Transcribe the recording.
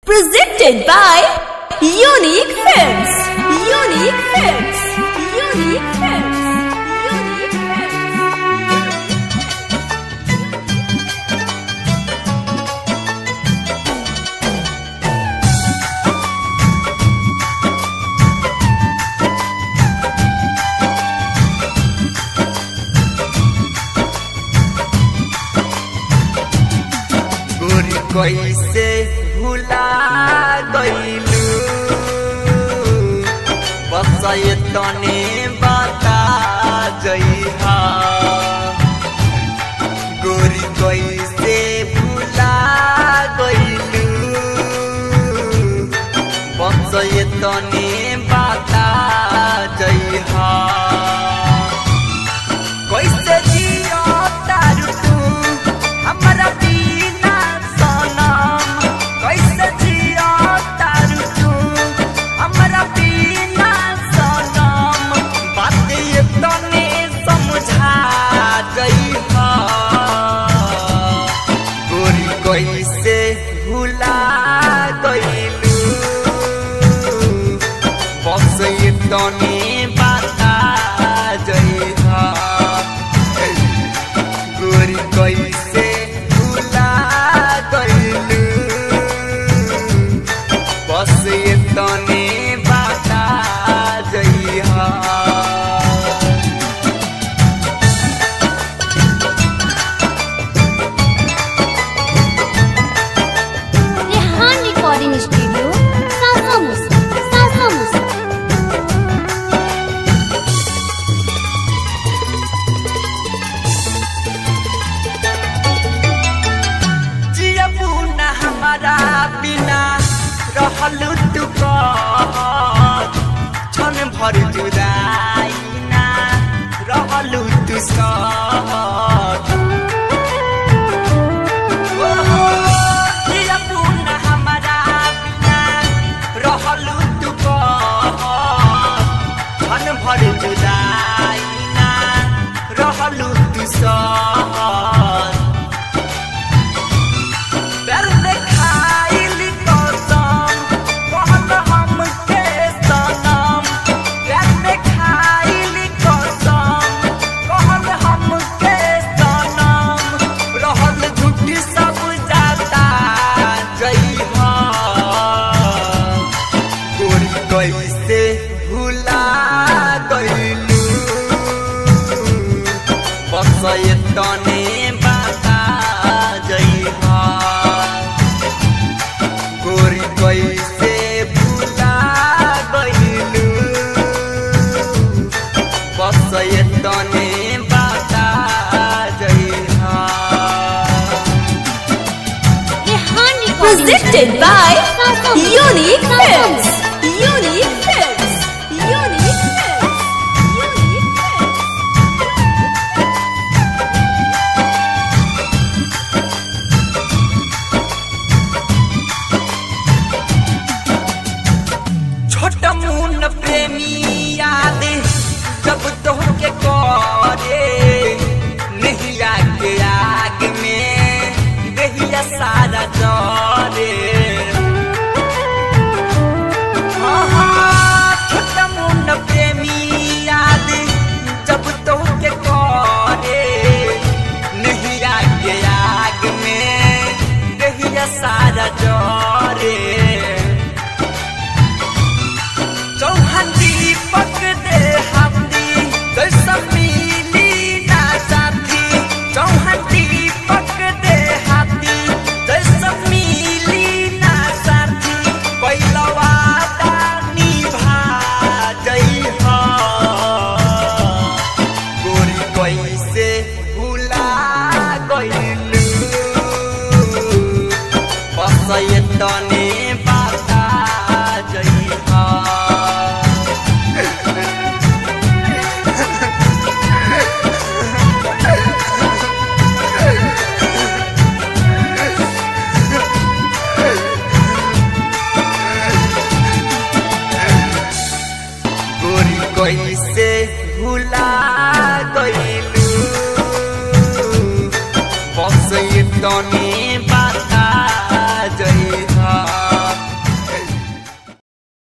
Presented by Unique Films. Unique Films. Unique Films. Unique Films. गोरी कैसे भुला गईलू बस ये तने बता जइहा गोरी कैसे भुला गईलू बस ये तने बता जइहा कैसे जियो तारू तू हमरा बिना सनम कैसे जियो तारू तू हमरा बिना सनम बात ये तने समझा जइहा गोरी कैसे भुला गइलू बस ये तने बता जइहा गोरी कैसे भुला गइलू बस ये तने बता जइहा रेहान रिकॉर्डिंग स्टूडियो सासामुस सासामुस जियबू न हमारा बिना रहलू तू क्षण भर जुदाई ना रहलू तू साथ ओहो, जियबू न हमारा बिना रहलू तू क्षण भर जुदाई ना रहलू तू साथ प्यार देखाइली कसम कहल हमके सनम प्यार देखाइली कसम कहल हमके सनम रहल झूठी सब जाता जइहा गोरी कैसे भुला गइलू बस ये तने बता जइहा गोरी कैसे भुला गइलू बस ये तने बता जइहा रेहान रिकॉर्डिंग Presented by सासामुस Unique Films. Unique Films. Unique Films. Unique Films. छोट मुन प्रेमी याद जब तोहके करे नहिया के आग में दहिया सारा जरे हाँ, हाँ, छोट मुन प्रेमी याद जब तोहके करे नहिया के आग में दहिया सारा जरे चौहान दीपक दे हमदी कैसा मिली ना साथी चौहान दीपक दे हाथी कैसा मिली ना साथी पहिला वादा निभा जइहा गोरी कैसे भुला गइलू बस ये तने